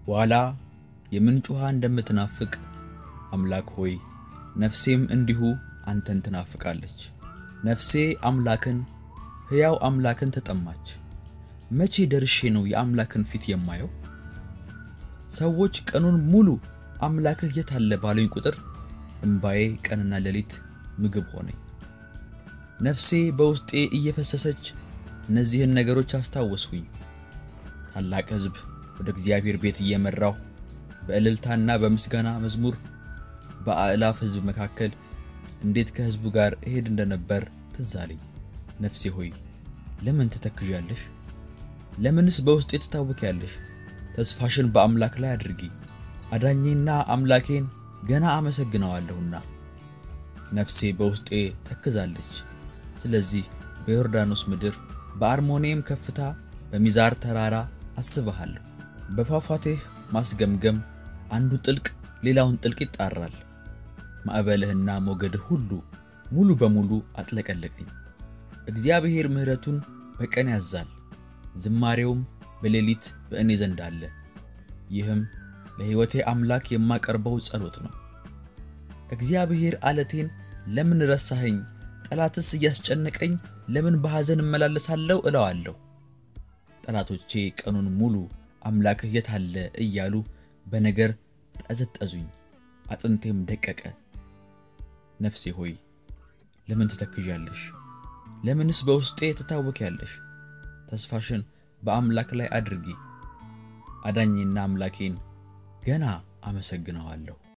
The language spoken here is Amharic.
ዋላ የምንጭ ውሃ እንደምትናፍቅ አምላክ ሆይ ነፍሴም እንዲሁ አንተን ትናፍቃለች። ነፍሴ አምላክን ሕያው አምላክን ተጠማች። መቼ ደርሼ ነው የአምላክን ፊት የማየው? ሰዎች ቀኑን ሙሉ አምላክህ የት አለ ባሉኝ ቁጥር እምባዬ ቀንና ሌሊት ምግብ ሆነኝ። ነፍሴ በውስጤ እየፈሰሰች እነዚህን ነገሮች አስታወስኩኝ። ታላቅ ሕዝብ ወደ እግዚአብሔር ቤት እየመራሁ በእልልታና በምስጋና መዝሙር በአእላፍ ሕዝብ መካከል እንዴት ከሕዝቡ ጋር እሄድ እንደነበር ትዝ አለኝ። ነፍሴ ሆይ ለምን ትተክዣለሽ? ለምንስ በውስጤ ትታወኪያለሽ? ተስፋሽን በአምላክ ላይ አድርጊ። አዳኜና አምላኬን ገና አመሰግነዋለሁና። ነፍሴ በውስጤ ተክዛለች። ስለዚህ በዮርዳኖስ ምድር በአርሞኔም ከፍታ በሚዛር ተራራ አስብሃለሁ። በፏፏቴህ ማስገምገም አንዱ ጥልቅ ሌላውን ጥልቅ ይጣራል። ማዕበልህና ሞገድህ ሁሉ ሙሉ በሙሉ አጥለቀለቀኝ። እግዚአብሔር ምሕረቱን በቀን ያዛል፣ ዝማሬውም በሌሊት በእኔ ዘንድ አለ። ይህም ለሕይወቴ አምላክ የማቀርበው ጸሎት ነው። እግዚአብሔር አለቴን ለምን ረሳኸኝ? ጠላትስ እያስጨነቀኝ ለምን በሐዘን እመላለሳለሁ እለዋለሁ። ጠላቶቼ ቀኑን ሙሉ አምላክህ የት አለ እያሉ በነገር ጠዘጠዙኝ፣ አጥንቴም ደቀቀ። ነፍሴ ሆይ ለምን ትተክዣለሽ? ለምንስ በውስጤ ትታወኪያለሽ? ተስፋሽን በአምላክ ላይ አድርጊ። አዳኜና አምላኬን ገና አመሰግነዋለሁ።